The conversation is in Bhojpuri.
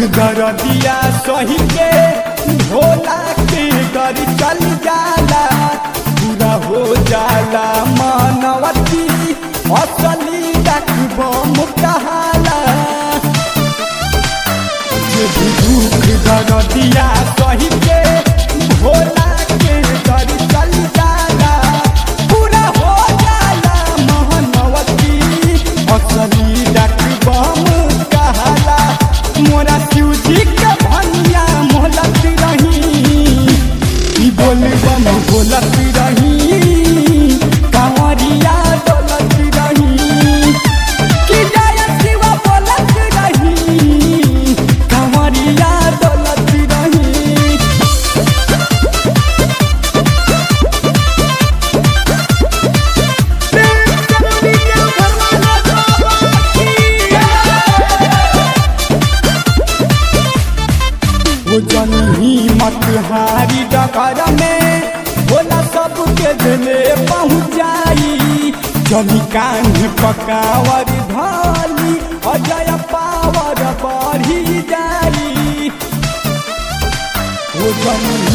दरदिया सही के भोला के कर चल जाला पूरा हो जाला मानवती असली डकबम कहाला जे भी दुख दरदिया सही के भोला के कर चल जाला पूरा हो जाला मानवती असली डकबम कहाला मोरा शिवजी के भनिया मोहलत रही ई बोल बम बोलत रही कांवरिया डोलत रही कि जय शिव बोलत रही कांवरिया डोलत रही वो जनही मत हारी डगर में भोला सबके दिले पहुँचाई जनी कान पकावर धाली अजय पावर बढ़ी जाई वो जनही